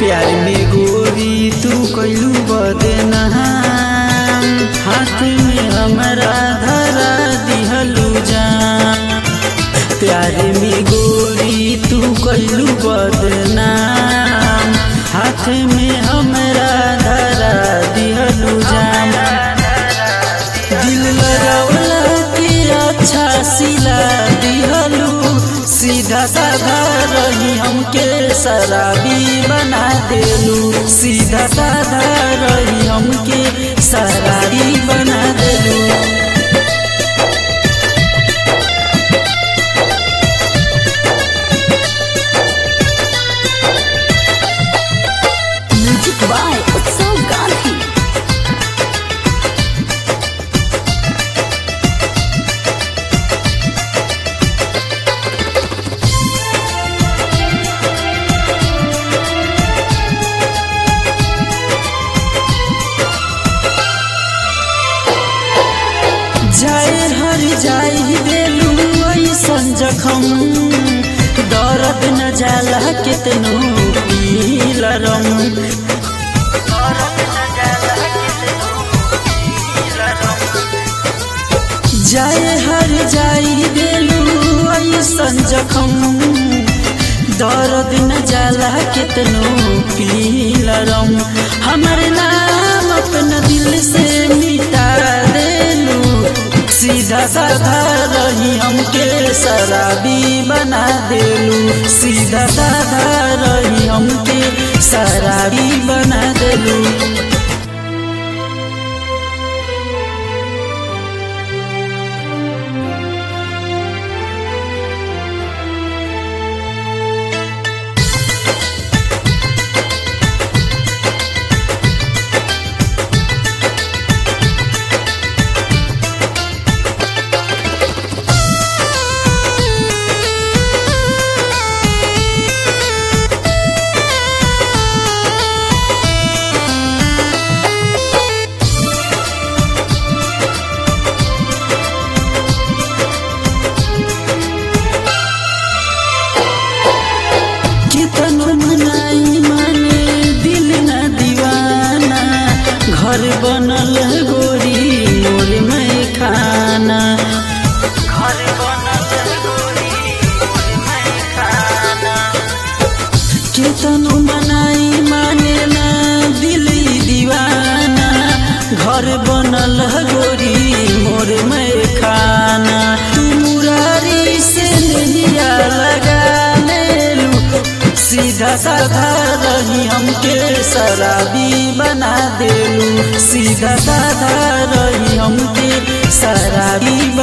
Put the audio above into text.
प्यार में गोरी तू कैलू बदनाम हाथ में हमरा धरा दिहलू जान प्यार में गोरी तू कैलू बदनाम हाथ में हमरा धरा दिहलू जान दिल लगौला के अच्छा सिला दिहलू सीधा साधा रही हमके शराबी बना देलू सीधा साधा रही हमके शराबी बना देलू म्यूजिक बाय उत्सव गांधी जाए हर जाई देलू ऐसन जखम दर्द न जाला कितनो पीलरम जाए हर जाई देलू ऐसन जखम दर्द न जाला कितनो पीलरम हमर नाम अपना दिल से मिटा देलू सीधा साधा रही हमके शराबी बना देलू सीधा साधा रही हमके शराबी बना देलू कितनो मनाई माने दिल न दीवाना घर बनल है गोरी मोर में खाना घर बनल है गोरी मोर में खाना कितनो मनाई माने ना दिल ई दीवाना घर बनल है गोरी मोर में खाना तू मुरारी से नैया लगा लेलू सीधा साधा रही हमके शराबी बना देलू सीधा साधा रही हमके शराबी